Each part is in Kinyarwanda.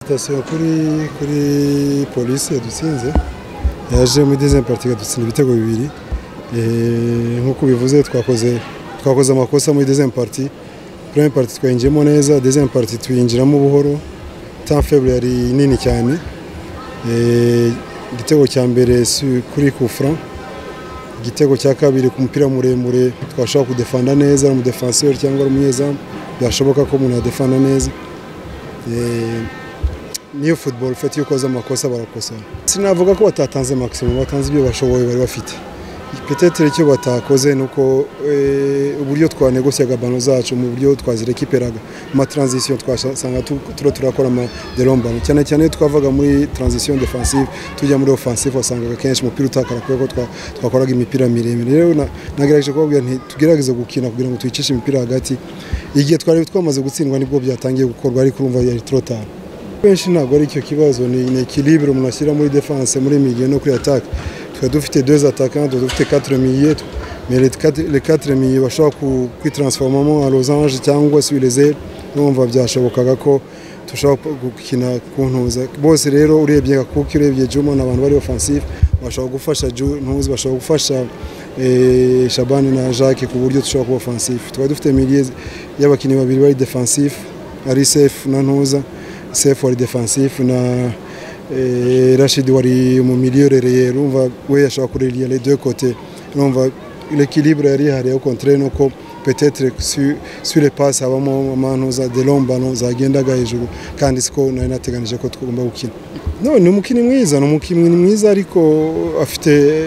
sitasiyo kuri kuri polisi yadutsinze yaje muri dezembe parite ikadutsinda ibitego bibiri nk'uko bivuze twakoze twakoze amakosa muri dezembe parite pureme parite twayinjiyemo neza dezembe parite tuyinjiramo buhoro tan feble yari nini cyane igitego cya mbere kuri kufra igitego cya kabiri ku mupira muremure twashobora kudefanda neza ari umudefanseri cyangwa ari umunyezamu byashoboka ko umuntu yadefanda neza niyo futuboro ufite iyo ukoze amakosa barakosora sinavuga ko batatanze maximum batanze ibyo bashoboye bari bafite petetere icyo batakoze ni uko uburyo twanegosiyaga bano zacu mu buryo twazirikiperaga mu matransition twasanga turiho turakora amaderombano cyane cyane iyo twavaga muri transition defensive tujya muri offensive wasangaga kenshi umupira utakara kubera ko twakoraga imipira miremire rero nagerageje kubabwira nti tugerageze gukina kugira ngo tuyicishe imipira hagati igihe twari twamaze gutsindwa nibwo byatangiye gukorwa ariko urumva yari turotana benshi ntabwo ari icyo kibazo ni ekilibire umuntu ashyira muri defense muri miliye no kuri atake tukaba dufite deux attaquants tukaba dufite quatre miliers mais les quatre miliers bashobora kwitransformamo en losange cyangwa sur les ailes numva byashobokaga ko dushobora gukina ku ntuza bose rero urebye kuko urebye Juma ni abantu bari offensive bashobora gufasha ntuzi bashobora gufasha Shabani na Jacques ku buryo dushobora kuba offensive tukaba dufite miliers y'abakinnyi babiri bari defensive ari safe na ntuza safe wari defensive na Rashid wari mu miliyoneri rumva we yashobora kuririya les deux côtés rumva l'équilibre yari ihari au contraire nuko peut-être sur les passes habamo amano za delombano zagendaga hejuru kandi siko nari nateganije ko tugomba gukina no ni umukinnyi mwiza ni umukinnyi mwiza ariko afite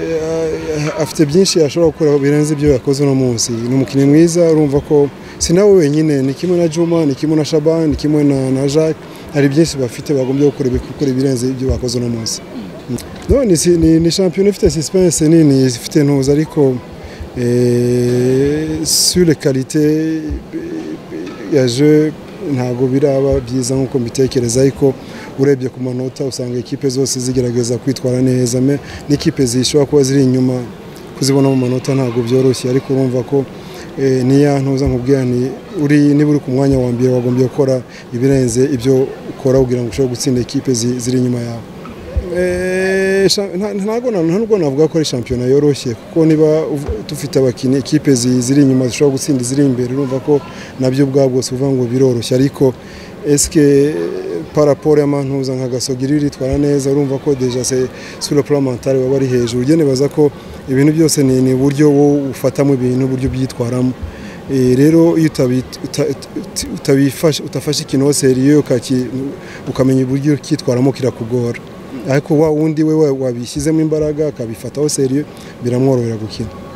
afite byinshi yashobora gukora birenze ibyo yakoze uno munsi ni umukinnyi mwiza urumva ko si nawe wenyine ni kimwe na Juma ni kimwe na Shaban ni kimwe na, na Jacques hari byinshi bafite bagombye gukora ibikora ibirenze ibyo bakoze uno munsi no ni ni, ni shampiyona ifite suspense nini ifite ntuza ariko eh, sur les qualités ya je ntabwo biraba byiza nkuko mbitekereza ariko urebye ku manota usanga ekipe zose zigerageza kwitwara neza me n'ikipe zishobora kuba ziri inyuma kuzibona mu manota ntabwo byoroshye ariko urumva ko niya ntuza nkubwira ni uri niba uri ku mwanya wa mbere wagombye gukora ibirenze ibyo ukora kugira ngo ushobore gutsinda ekipe ziri inyuma yawe ntabwo navuga ko ari shampiyona yoroshye kuko niba dufite abakinnyi ekipe ziri inyuma zishobora gutsinda iziri imbere urumva ko nabyo ubwabwo si uvuga ngo biroroshye ariko esike paraporo y'amantuza nka gasogiri ritwara neza urumva ko deja se sura puramantare waba ari hejuru ugene baza ko ibintu byose ni uburyo ufatamo ibintu uburyo byitwaramo rero iyo utafashe ikintu seriyo ukamenya uburyo kitwaramo kirakugora ariko wa wundi we wabishyizemo imbaraga akabifataho seriyo biramworohera gukina